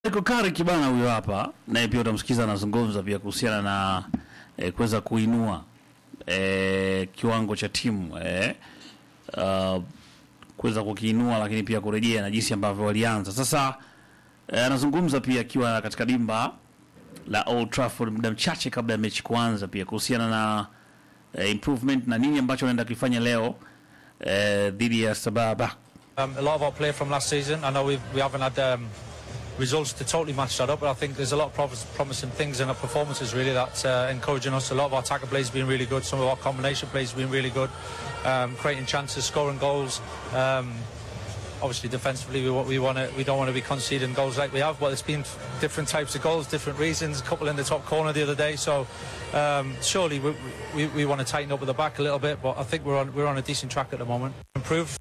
Michael Carrick bana huyo hapa naye pia utamsikiza anazungumza pia kuhusiana na eh, kuweza kuinua eh, kiwango cha timu eh, uh, kuweza kukiinua lakini pia kurejea na jinsi ambavyo walianza. Sasa eh, anazungumza pia akiwa katika dimba la Old Trafford muda mchache kabla ya mechi kuanza, pia kuhusiana na eh, improvement na nini ambacho anaenda kufanya leo eh, dhidi ya Sababa. Um, a lot of our play from last season. I know we've, we haven't had um, results to totally match that up, but I think there's a lot of promise, promising things in our performances really that's uh, encouraging us. A lot of our attacker plays have been really good. Some of our combination plays have been really good, um, creating chances, scoring goals. Um, obviously, defensively, we, wa- we want to we don't want to be conceding goals like we have, but it's been different types of goals, different reasons. A couple in the top corner the other day, so um, surely we, we, we want to tighten up at the back a little bit. But I think we're on we're on a decent track at the moment. Improve.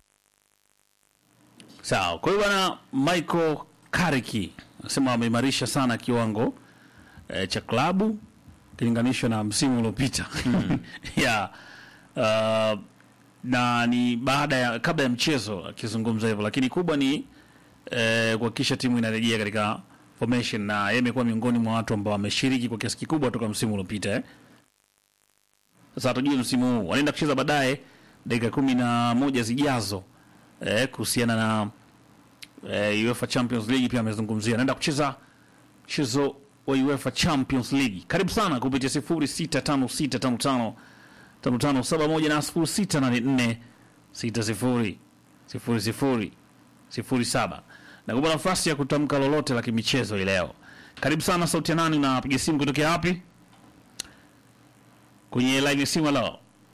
Sawa. Kwa hiyo bwana Michael Carrick anasema ameimarisha sana kiwango eh, cha klabu kilinganishwa na msimu uliopita. yeah. Uh, na ni baada ya kabla ya mchezo akizungumza hivyo, lakini kubwa ni eh, kuhakikisha timu inarejea katika formation, na yeye amekuwa miongoni mwa watu ambao wameshiriki kwa kiasi kikubwa toka msimu uliopita eh. Sasa hatujui msimu huu wanaenda kucheza baadaye dakika kumi na moja zijazo eh, kuhusiana na eh, UEFA Champions League pia amezungumzia anaenda kucheza mchezo wa UEFA Champions League. Karibu sana kupitia 065655 5571 na 0684 60 00 07 na kupa nafasi ya kutamka lolote la kimichezo hii leo. Karibu sana, sauti ya nani? Unapiga simu kutokea wapi? Kwenye line ya simu. Halo,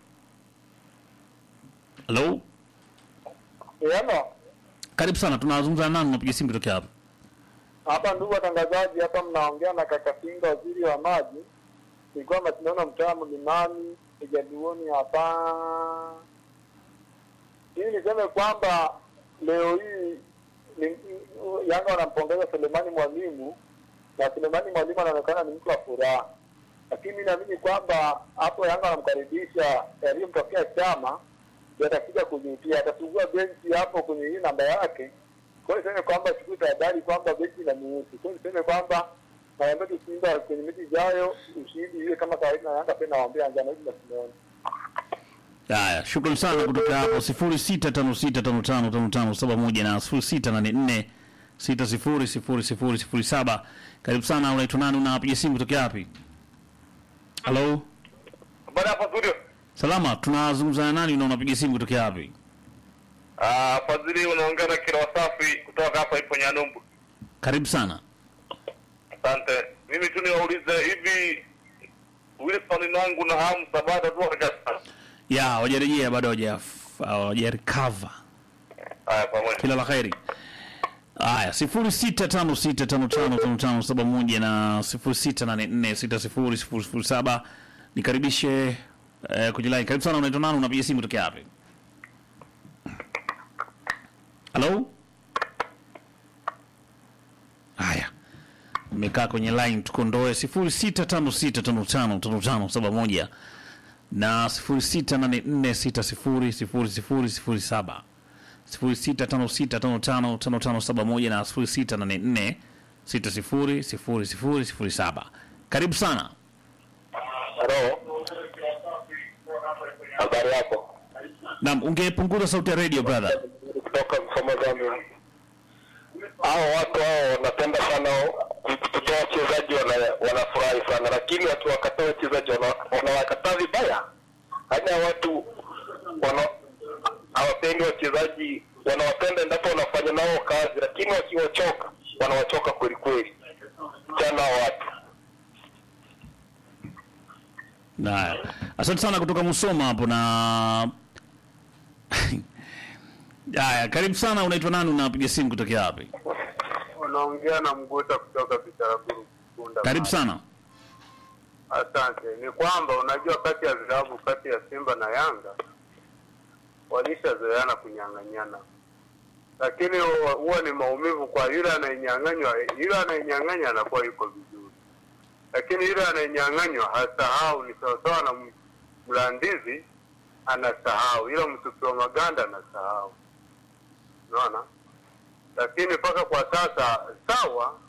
halo, Yema, karibu sana. Tunazungumza na nani? Unapiga simu kutokea wapi? hapa ndugu watangazaji, hapa mnaongea na kaka Singa, waziri wa maji. Ilikuwa mashindano mtaa Mlimani Kijaduoni hapa. Hii niseme kwamba leo hii ni, Yanga wanampongeza Selemani Mwalimu na Selemani Mwalimu anaonekana ni mtu wa furaha, lakini naamini kwamba hapo Yanga wanamkaribisha yaliyomtokea chama yatakuja kujutia, atafungua benchi hapo kwenye hii namba yake. Kwa hiyo niseme kwamba chukue tahadhari kwamba benchi inamuhusu. Kwa hiyo niseme kwamba naambia tu Simba kwenye mechi ijayo ushindi iwe kama kawaida, na Yanga pia nawaambia njano hivi na Simeone. Haya, shukrani sana kutoka hapo 0656555571 na 0684600007. Karibu sana, unaitwa nani? Unapiga simu kutoka wapi? Halo, Bwana hapa studio. salama. Tunazungumza na nani na unapiga simu kutoka wapi? Ah, Fadhili unaongea na kila wasafi kutoka hapa ipo Nyanumbu. Karibu sana. Asante. Mimi tu niwaulize hivi Wilson nangu na Hamu Sabata tu hawajasa. Ya, hawajarejea bado, hawaja hawajarecover. Haya pamoja. Kila la kheri. Haya, 0656555571 na 0684600007. Nikaribishe eh, kwenye line. Karibu sana, unaitwa nani? Unapiga simu kutoka wapi? Halo? Haya. Nimekaa kwenye line tukondoe 0656555571 na 0684600007. 0656555571 na 0684600007. Karibu sana. Hello. Habari yako? Naam, ungepunguza sauti ya radio brother. Kutoka Msoma Zambia. Hao watu hao wanapenda sana kutoa wachezaji wana- wanafurahi sana, lakini wakiwakataa wachezaji wana- wanawakataa vibaya. Hata watu wana hawapendi wachezaji, wanawapenda endapo wanafanya nao kazi, lakini wakiwachoka wanawachoka kweli kweli. Chana hao watu. Na asante sana kutoka Musoma hapo na Haya, karibu sana. Unaitwa nani? Unapiga simu kutokea wapi? Unaongea na Mguta kutoka Bitaraguru Kunda. Karibu sana. Asante. Ni kwamba unajua, kati ya vilabu kati ya Simba na Yanga walishazoeana kunyang'anyana, lakini huwa- huwa ni maumivu kwa yule anayenyang'anywa. Yule anayenyang'anya anakuwa yuko vizuri, lakini yule anayenyang'anywa hasahau. Ni sawasawa na m- mlandizi anasahau, ila mtupi wa maganda anasahau. Unaona, lakini mpaka kwa sasa sawa,